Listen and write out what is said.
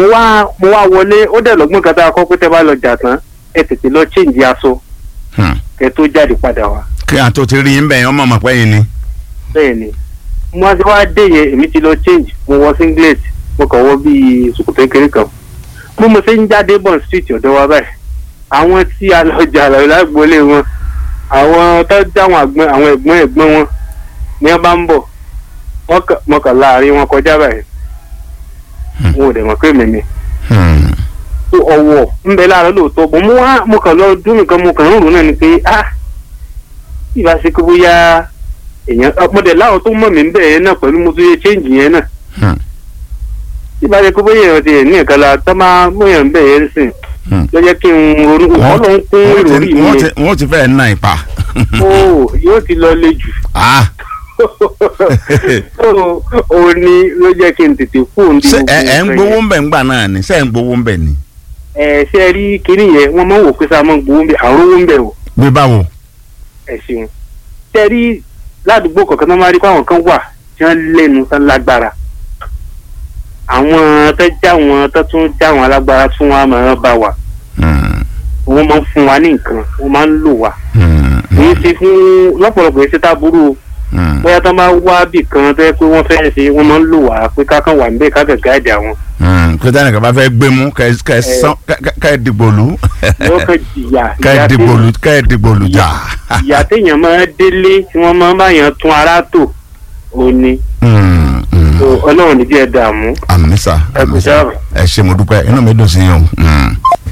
mo wá mo wá wọlé ó dẹ̀ lọ́gbọ́n kan tá a kọ́ pé tẹ́ bá lọ jà tán ẹ tètè lọ change aṣọ Hmm. kẹ́ tó jáde padà wá kí a tó ti rí yín bẹ́ẹ̀ ọmọ ọmọ pẹ́yìn ni. bẹ́ẹ̀ ni mo wá sí wá dé yẹn èmi ti lọ change mo wọ singlet mo kàn wọ bíi ṣòkòtò kékeré kan mo mo ṣe ń jáde bọ̀ street ọ̀dọ̀ wa báyìí àwọn tí a lọ jà lọ lágboolé wọn àwọn tó jáwọn àgbọn àwọn ẹ̀gbọ́n ẹ̀gbọ́n wọn ni wọ́n bá ń bọ̀ wọ́n kàn- mo kàn láàrin wọn kọjá báyìí wọn ò dẹ̀ mọ̀ pé mímí Hmm. tó ọwọ́ ń bẹ láàárọ̀ lóòótọ́ bọ̀ mo wá mo kàn lọ dún nìkan mo kàn ń rò náà ni pé ah ìbá ṣe kó bóyá èèyàn ọpọdẹ láwọn tó mọ̀ mí ń bẹ̀ yẹn náà pẹ̀lú mo tún yẹ change yẹn náà Hmm. ìbá ṣe kó bóyá èèyàn ti ẹ̀ ní ẹ̀ka la tó máa bóyá ń bẹ̀ yẹn sìn Hmm. ló jẹ́ kí n ronú Wọ́n- ọlọ́run kún wọ́n ìròrí ti- mi wọ́n yẹn ti- wọ́n ti fẹ́ẹ̀ ná ipa. ó yóò ti lọ le jù Ah. ó ó ní ló jẹ́ kí n tètè kú òun ṣé ẹ ẹ ń gbowó ń bẹ̀ ń gbà náà ni ṣé ẹ ń gbowó ń bẹ̀ ni. ẹ ṣe rí kinní yẹn wọ́n máa ń wò pé sáà máa ń gbowó ń bẹ̀ àrùn owó ń bẹ̀ o. bí báwo. ẹ ṣeun tẹ rí ládùúgbò kọ̀ọ̀kan tó máa rí fáwọn kan wà tí wọ́n lẹ́nu tán lágbára àwọn tó já wọn tó tún já wọn alágbára tún wọn máa bá wa Hmm. wọ́n máa ń fún wa ní nǹkan wọ́n máa ń lò wá Hmm. kì í ṣe fún lọ́pọ̀lọpọ̀ yìí ṣe tá burú o Hmm. bóyá tó máa wá bì kan tó yẹ pé wọ́n fẹ́ ṣe wọ́n máa ń lò wá pé kákan wà níbẹ̀ kákan gáàdì àwọn Hmm. kí tẹ́nìkan bá fẹ́ gbé mú kẹ́ kẹ́ sán kẹ́ kẹ́ dìbò lù. yóò kàn jìyà kẹ́ ìyà dìbò téèyàn- lù kẹ́ dìbò lù jà. ìyà téèyàn máa délé tí wọ́n máa ń báyàn tún ara tò ó ní Hmm. Hmm. So, ọlọ́run ní bí ẹ dààmú àmì sà ẹ kò àmì sà sáà. ẹ ṣé mo dúpẹ́ inú mi dùn sí yín o. Hmm.